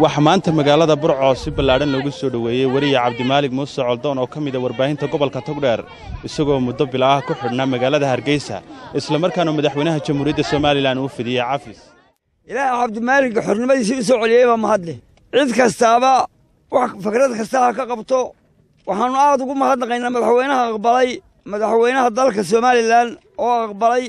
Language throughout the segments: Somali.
waxaa maanta magaalada burco si ballaadhan loogu soo dhoweeyey weriye cabdimaalig muuse coldoon oo ka mida warbaahinta gobolka togdheer isagoo muddo bila ah ku xidhnaa magaalada hargeysa islamarkaana madaxweynaha jamhuuriyadda somalilan uu fidiyey cafis ilaahay cabdimaalig xornimadiisii u soo celiyey baa mahadle cid kastaaba wax fikrad kasta ha ka qabto waxaannu aad ugu mahadnaqaynaa madaxweynaha aqbalay madaxweynaha dalka somalilan oo aqbalay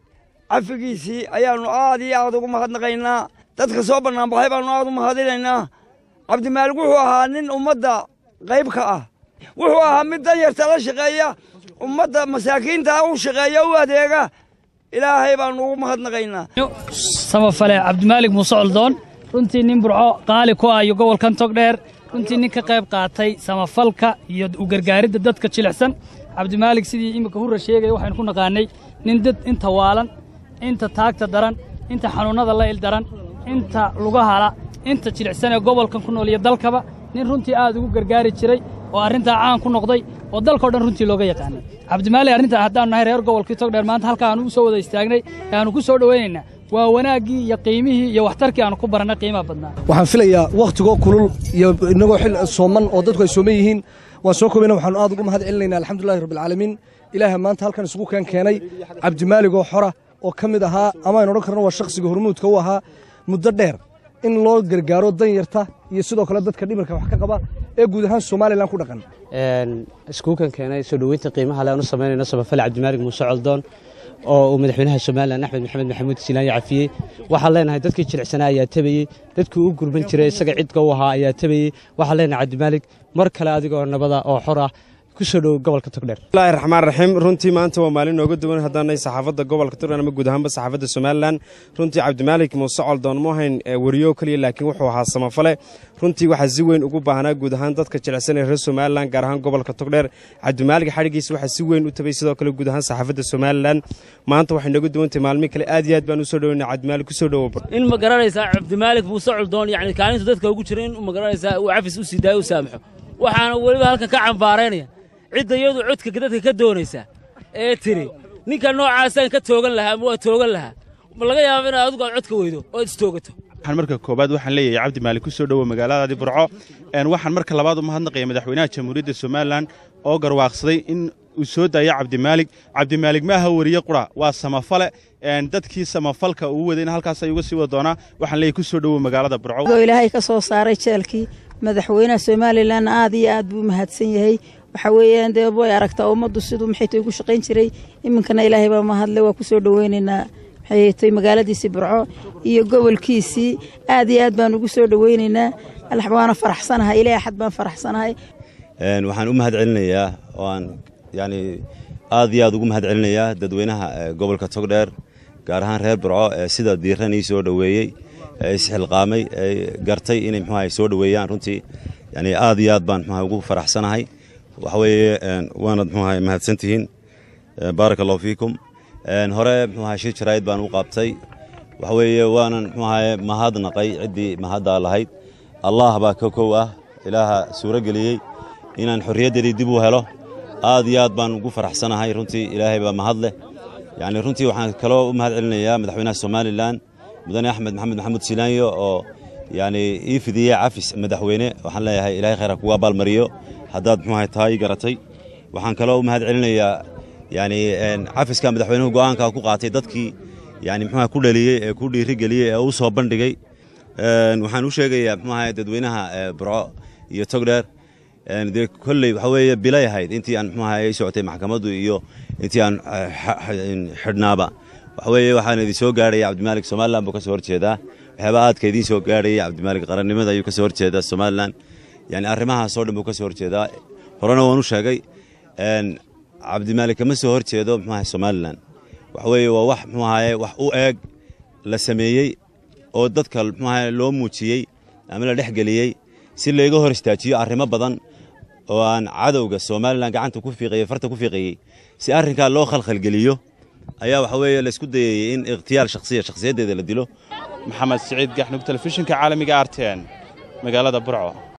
cafigiisii ayaannu aad iyo aad ugu mahadnaqaynaa dadka soo bannaanbaxay baannu aad u mahadinaynaa cabdimaalig wuxuu ahaa nin ummadda qayb ka ah wuxuu ahaa mid danyarta la shaqeeya ummadda masaakiinta u shaqeeya u adeega ilaahay baannu ugu mahadnaqaynaa samafale cabdimaalig muuse coldoon runtii nin burco qaali ku ah iyo gobolkan togdheer runtii nin ka qayb qaatay samafalka iyo u gargaaridda dadka jilicsan cabdimaalig sidii iminka hurra sheegaya waxaynu ku naqaannay nin dad inta waalan inta taagta daran inta xanuunnada la ildaran inta lugahala inta jilicsan ee gobolkan ku nool iyo dalkaba nin runtii aad ugu gargaari jiray oo arrintaa caan ku noqday oo dalkao dhan runtii looga yaqaanay cabdimaalig arrintaa haddaanu nahay reer gobolkii togdheer maanta halka aanu u soo wada istaagnay ee aanu ku soo dhowaynaynaa waa wanaaggii iyo qiimihii iyo waxtarkii aanu ku barannay qiimaha badnaa waxaan filayaa wakhtigoo kulul iyo innagoo xil sooman oo dadku ay sooman yihiin waan soo koobayna waxaanu aad ugu mahad celinaynaa alxamdulillahi rabbilcaalamiin ilaaha maanta halkan isugu keen keenay cabdimaalig oo xora oo ka mid ahaa ama aynu odhan karno waa shakhsiga hormuudka u ahaa muddo dheer in loo gargaaro danyarta iyo sidoo kale dadka dhimirka wax ka qaba ee guud ahaan somalilan ku dhaqan iskuukan keenay soo dhoweynta qiimaha le aanu samaynayno samafale cabdimaalig muuse coldoon oo uu madaxweynaha somalilan axmed maxamed maxamuud silaanyo cafiyey waxaan leenahay dadkii jilicsanaa ayaa tabayey dadkii u gurban jiray isaga cidka u ahaa ayaa tabayey waxaan leenahay cabdimaalig mar kale adigoo nabada oo xor ah kusoo dhow gobolka togdheer bismillahi raxmaan raxiim runtii maanta waa maalin nooga duwan haddaanay saxaafadda gobolka togdheer ama guud ahaanba saxaafadda somalilan runtii cabdimaalik muuse coldoon mu ahayn weriyo keliya laakiin wuxuu ahaa samafale runtii waxaa si weyn ugu baahnaa guud ahaan dadka jilicsan ee reer somalilan gaar ahaan gobolka togdheer cabdimaalig xadhigiisa waxaa si weyn u tabay sidoo kale guud ahaan saxaafadda somalilan maanta waxay nooga duwantahay maalmihi kale aad iyo aad baan usoo dhoweyna cabdimaalig kusoo dhowo in ma garanaysaa cabdimaalig muuse coldoon yacni kaalinta dadka ugu jira in ma garanaysaa uu cafis u sii daayo u saamaxo waxaana weliba halkan ka cambaaraynaya cidda iyadu codka dadka ka doonaysa ee tiri ninka noocaasaan ka toogan lahaa ama waa toogan lahaa ma laga yaaba inaad adigu aad codka weydo oo ad istoogato waxaan marka koobaad waxaan leeyahay cabdimaalig ku soo dhowo magaaladaadii burco waxaan marka labaad u mahadnaqaya madaxweynaha jamhuuriyadda somalilan oo garwaaqsaday in uu soo daayo cabdimaalig cabdimaalig ma aha weriye qura waa samafale dadkii samafalka uu waday in halkaas ay uga sii wada doonaa waxaan leeyahay ku soo dhowo magaalada burco ilaahay ka soo saaray jeelkii madaxweynaha somalilan aad iyo aad buu mahadsan yahay waxa weeyaan dee way aragtaa ummaddu siduu maxaytay ugu shaqayn jiray iminkana ilaahay baa mahadle waa ku soo dhoweynaynaa maxaytay magaaladiisii burco iyo gobolkiisii aad iyo aad baan ugu soo dhoweynaynaa waana faraxsanahay ilaa axad baan faraxsanahay waxaan u mahad celinayaa oo aan yani aad iyo aad ugu mahad celinayaa dadweynaha gobolka togdheer gaar ahaan reer burco ee sida diiran ii soo dhoweeyey ee isxilqaamay ee gartay inay muxuaha soo dhoweeyaan runtii yani aad iyo aad baan muxuaha ugu faraxsanahay waxa weeye waanad muxuaha mahadsantihiin baaraka allahu fiikum hore muxuaha shir jaraa'id baan u qaabtay waxa weeye waanan muxuahaye mahadnaqay ciddii mahaddaa lahayd allah baa ka kow ah ilaaha suuro geliyey inaan xorriyaddeedii dib u helo aad iyo aad baan ugu faraxsanahay runtii ilaahay baa mahad leh yacni runtii waxaan kaloo u mahad celinayaa madaxweynaha somalilan mudane axmed maxamed maxamuud silaanyo oo yacni ii fidiyey cafis madaxweyne waxaan leeyahay ilahay khayra kugu abaalmariyo haddaad muxuahay tahay garatay waxaan kaloo u mahad celinayaa yani cafiska madaxweynuhu go'aanka ku qaatay dadkii yani muxuaha ku dhaliyey ee ku dhiirigeliyey ee u soo bandhigay waxaan u sheegayaa muxuaha dadweynaha burco iyo togdheer dee kolley waxa weeye bilay ahayd intii aan muxuaha ay socotay maxkamaddu iyo intii aan xidhnaaba waxa weeye waxaan idin soo gaarhaya cabdimaalig somalilan buu ka soo horjeedaa waxyaaba aadka idiin soo gaarhaya cabdimaalig qarannimada ayuu ka soo horjeedaa somalilan yani arrimahaasoo dhan buu ka soo horjeedaa horena waan u sheegay cabdimaalig kama soo horjeedo muxuaha somalilan waxa weeye waa wax muxuahaye wax u eeg la sameeyey oo dadka muxuaha loo muujiyey ama la dhex geliyey si layga hor istaajiyo arrimo badan oo aan cadowga somalilan gacanta ku fiiqayey farta ku fiiqayey si arrinkaa loo khalkhalgeliyo ayaa waxa weeye laysku dayayey in ikhtiyaar shakhsiya shakhsiyaddeeda la dilo maxamed siciid gaxnug telefishinka caalamiga arten magaalada burco